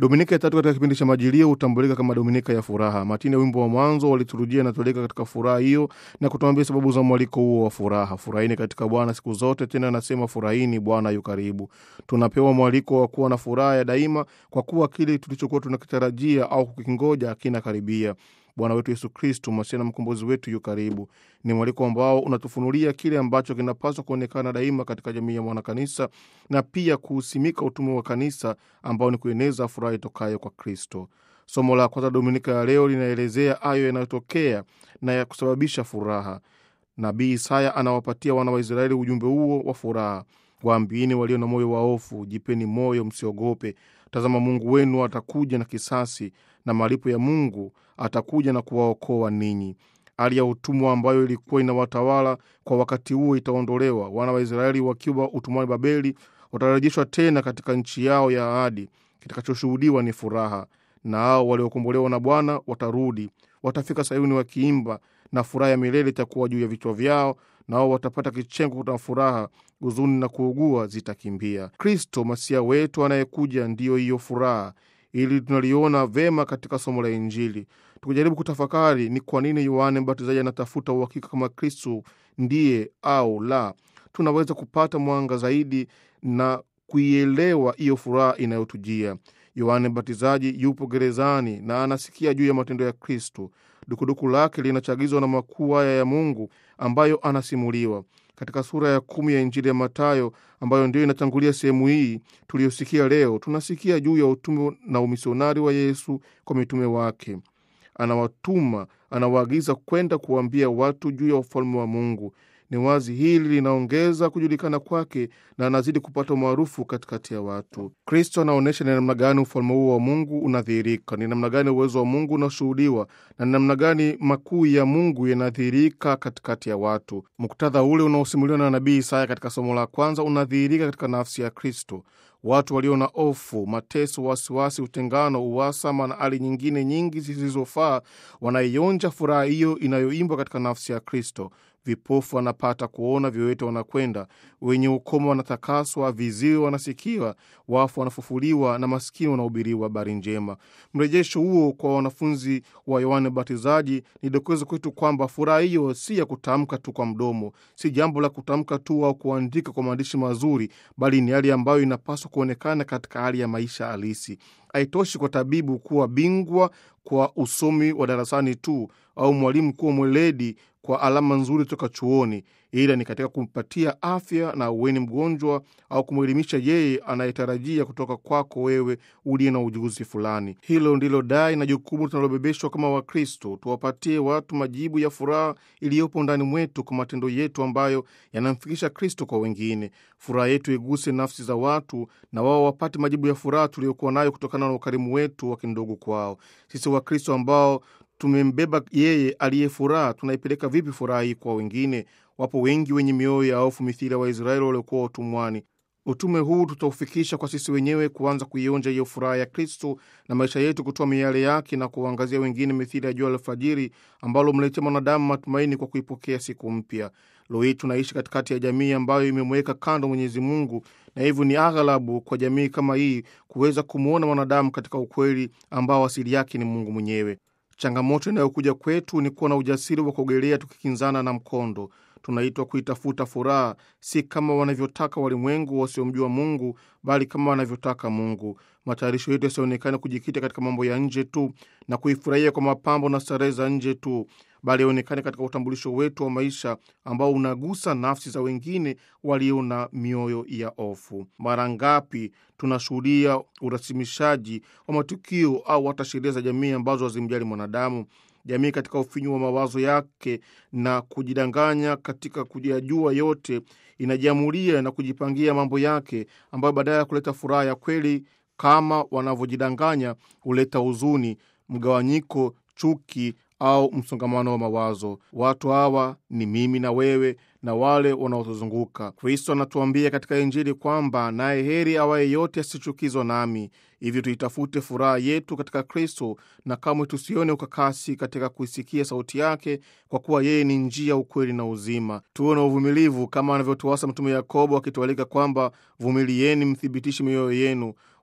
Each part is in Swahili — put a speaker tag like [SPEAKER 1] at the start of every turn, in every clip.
[SPEAKER 1] Dominika ya tatu katika kipindi cha Majilio hutambulika kama Dominika ya furaha. Matini ya wimbo wa mwanzo wa liturujia inatoleka katika furaha hiyo na kutuambia sababu za mwaliko huo wa furaha. Furahini katika Bwana siku zote, tena anasema furahini, Bwana yu karibu. Tunapewa mwaliko wa kuwa na furaha ya daima, kwa kuwa kile tulichokuwa tunakitarajia au kukingoja kinakaribia. Bwana wetu Yesu Kristu, Masihi na mkombozi wetu, yu karibu. Ni mwaliko ambao unatufunulia kile ambacho kinapaswa kuonekana daima katika jamii ya mwanakanisa na pia kuhusimika utume wa kanisa ambao ni kueneza furaha itokayo kwa Kristo. Somo la kwanza Dominika ya leo linaelezea hayo yanayotokea na ya kusababisha furaha. Nabii Isaya anawapatia wana wa Israeli ujumbe huo wa furaha: Waambieni walio na moyo wa hofu, jipeni moyo, msiogope. Tazama, Mungu wenu atakuja na kisasi, na malipo ya Mungu atakuja na kuwaokoa ninyi. Hali ya utumwa ambayo ilikuwa inawatawala kwa wakati huo itaondolewa. Wana wa Israeli wakiwa utumwani Babeli watarejeshwa tena katika nchi yao ya ahadi. Kitakachoshuhudiwa ni furaha, na hao waliokombolewa na Bwana watarudi, watafika Sayuni wakiimba, na furaha ya milele itakuwa juu ya vichwa vyao, nao watapata kichengo na furaha, huzuni na kuugua zitakimbia. Kristo Masia wetu anayekuja ndiyo hiyo furaha, ili tunaliona vema katika somo la Injili. Tukijaribu kutafakari ni kwa nini Yohane Mbatizaji anatafuta uhakika kama Kristo ndiye au la, tunaweza kupata mwanga zaidi na kuielewa hiyo furaha inayotujia. Yohane Mbatizaji yupo gerezani na anasikia juu ya matendo ya Kristo. Dukuduku lake linachagizwa na makuu haya ya Mungu ambayo anasimuliwa katika sura ya kumi ya Injili ya Matayo ambayo ndiyo inatangulia sehemu hii tuliyosikia leo. Tunasikia juu ya utume na umisionari wa Yesu kwa mitume wake. Anawatuma, anawaagiza kwenda kuwaambia watu juu ya ufalme wa Mungu. Ni wazi hili linaongeza kujulikana kwake na anazidi kupata umaarufu katikati ya watu. Kristo anaonyesha ni namna gani ufalme huo wa Mungu unadhihirika, ni namna gani uwezo wa Mungu unashuhudiwa, na ni namna gani makuu ya Mungu yanadhihirika katikati ya watu. Muktadha ule unaosimuliwa na nabii Isaya katika somo la kwanza unadhihirika katika nafsi ya Kristo. Watu walio na hofu, mateso, wasiwasi, utengano, uhasama na hali nyingine nyingi zisizofaa wanaionja furaha hiyo inayoimbwa katika nafsi ya Kristo. Vipofu wanapata kuona, viwete wanakwenda, wenye ukoma wanatakaswa, viziwi wanasikiwa, wafu wanafufuliwa, na maskini wanahubiriwa habari njema. Mrejesho huo kwa wanafunzi wa Yohane Mbatizaji ni dokezo kwetu kwamba furaha hiyo si ya kutamka tu kwa mdomo, si jambo la kutamka tu au kuandika kwa maandishi mazuri, bali ni hali ambayo inapaswa kuonekana katika hali ya maisha halisi. Haitoshi kwa tabibu kuwa bingwa kwa usomi wa darasani tu au mwalimu kuwa mweledi kwa alama nzuri toka chuoni, ila ni katika kumpatia afya na uweni mgonjwa au kumwelimisha yeye anayetarajia kutoka kwako wewe uliye na ujuzi fulani. Hilo ndilo dai na jukumu tunalobebeshwa kama Wakristo, tuwapatie watu majibu ya furaha iliyopo ndani mwetu kwa matendo yetu ambayo yanamfikisha Kristo kwa wengine. Furaha yetu iguse nafsi za watu na wao wapate majibu ya furaha tuliyokuwa nayo kutokana na ukarimu wetu wa kindugu kwao. Sisi Wakristo ambao tumembeba yeye aliye furaha, tunaipeleka vipi furaha hii kwa wengine? Wapo wengi wenye mioyo ya hofu mithili ya Waisraeli waliokuwa utumwani. Utume huu tutaufikisha kwa sisi wenyewe kuanza kuionja hiyo furaha ya Kristo na maisha yetu kutoa miale yake na kuwaangazia wengine mithili ya jua alfajiri ambalo mletea mwanadamu matumaini kwa kuipokea siku mpya. Leo hii tunaishi katikati ya jamii ambayo imemweka kando Mwenyezi Mungu, na hivyo ni aghalabu kwa jamii kama hii kuweza kumwona mwanadamu katika ukweli ambao asili yake ni Mungu mwenyewe. Changamoto inayokuja kwetu ni kuwa na ujasiri wa kuogelea tukikinzana na mkondo. Tunaitwa kuitafuta furaha, si kama wanavyotaka walimwengu wasiomjua Mungu, bali kama wanavyotaka Mungu. Matayarisho yetu yasionekane kujikita katika mambo ya nje tu na kuifurahia kwa mapambo na starehe za nje tu, bali yaonekane katika utambulisho wetu wa maisha ambao unagusa nafsi za wengine walio na mioyo ya hofu. Mara ngapi tunashuhudia urasimishaji wa matukio au hata sheria za jamii ambazo hazimjali mwanadamu jamii katika ufinyu wa mawazo yake na kujidanganya katika kujajua yote, inajiamulia na kujipangia mambo yake ambayo badala ya kuleta furaha ya kweli kama wanavyojidanganya huleta huzuni, mgawanyiko, chuki au msongamano wa mawazo. Watu hawa ni mimi na wewe na wale wanaotuzunguka. Kristo anatuambia katika Injili kwamba naye heri awaye yote asichukizwa nami. Hivyo tuitafute furaha yetu katika Kristo na kamwe tusione ukakasi katika kuisikia sauti yake, kwa kuwa yeye ni njia, ukweli na uzima. Tuwe na uvumilivu kama anavyotuasa Mtume Yakobo akitualika kwamba vumilieni, mthibitishe mioyo yenu.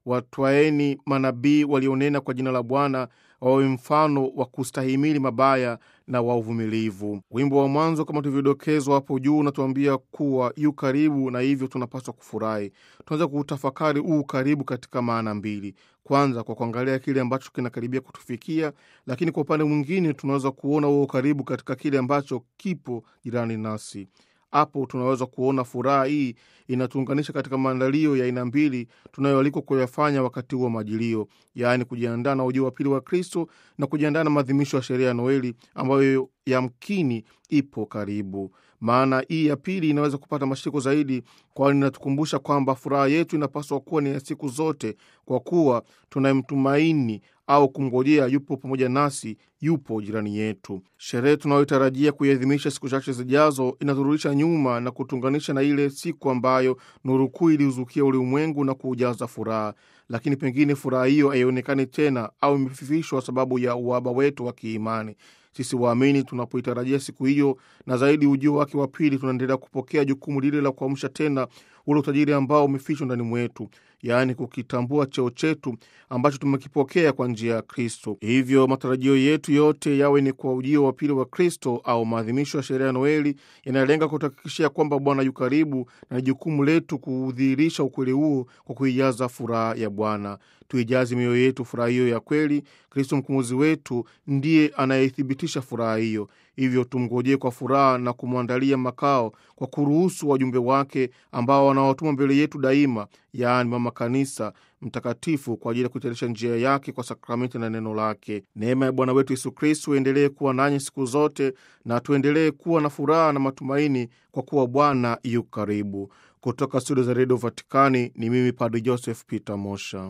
[SPEAKER 1] watwaeni manabii walionena kwa jina la Bwana, wawe mfano wa kustahimili mabaya na wa uvumilivu. Wimbo wa mwanzo kama tulivyodokezwa hapo juu unatuambia kuwa yu karibu, na hivyo tunapaswa kufurahi. Tunaweza kuutafakari huu karibu katika maana mbili. Kwanza, kwa kuangalia kile ambacho kinakaribia kutufikia, lakini kwa upande mwingine tunaweza kuona huo karibu katika kile ambacho kipo jirani nasi. Hapo tunaweza kuona furaha hii inatuunganisha katika maandalio ya aina mbili tunayoalikwa kuyafanya wakati huo wa majilio, yaani kujiandaa na ujio wa pili wa Kristo na kujiandaa na maadhimisho ya sherehe ya Noeli ambayo yamkini ipo karibu. Maana hii ya pili inaweza kupata mashiko zaidi, kwani inatukumbusha kwamba furaha yetu inapaswa kuwa ni ya siku zote, kwa kuwa tunayemtumaini au kumngojea yupo pamoja nasi, yupo jirani yetu. Sherehe tunayotarajia kuiadhimisha siku chache zijazo inaturudisha nyuma na kutuunganisha na ile siku ambayo nuru kuu iliuzukia ulimwengu na kuujaza furaha, lakini pengine furaha hiyo haionekani tena au imefifishwa sababu ya uhaba wetu wa kiimani. Sisi waamini tunapoitarajia siku hiyo na zaidi ujio wake wa pili, tunaendelea kupokea jukumu lile la kuamsha tena ule utajiri ambao umefichwa ndani mwetu, yaani kukitambua cheo chetu ambacho tumekipokea kwa njia ya Kristo. Hivyo matarajio yetu yote yawe ni kwa ujio wa pili wa Kristo au maadhimisho ya sherehe ya Noeli yanalenga kutuhakikishia kwamba Bwana yu karibu, na ni jukumu letu kudhihirisha ukweli huo kwa kuijaza furaha ya Bwana. Tuijaze mioyo yetu furaha hiyo ya kweli. Kristo mkombozi wetu ndiye anayethibitisha furaha hiyo. Hivyo tumngojee kwa furaha na kumwandalia makao kwa kuruhusu wajumbe wake ambao wanaotuma mbele yetu daima, yaani Mama Kanisa Mtakatifu, kwa ajili ya kuitayarisha njia yake kwa sakramenti na neno lake. Neema ya Bwana wetu Yesu Kristu endelee kuwa nanyi siku zote, na tuendelee kuwa na furaha na matumaini, kwa kuwa Bwana yu karibu. Kutoka studio za redio Vatikani ni mimi Padre Joseph Peter Mosha.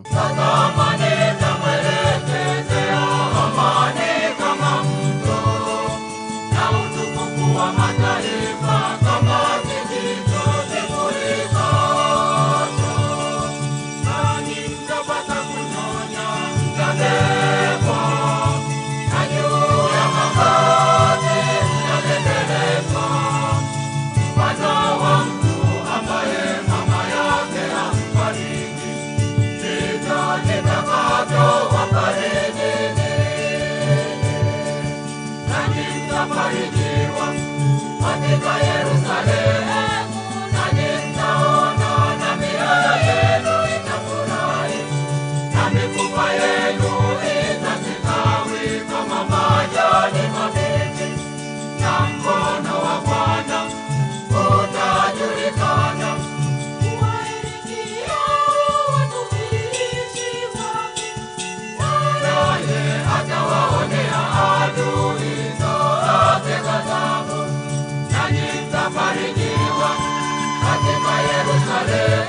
[SPEAKER 2] Katika Yerusalemu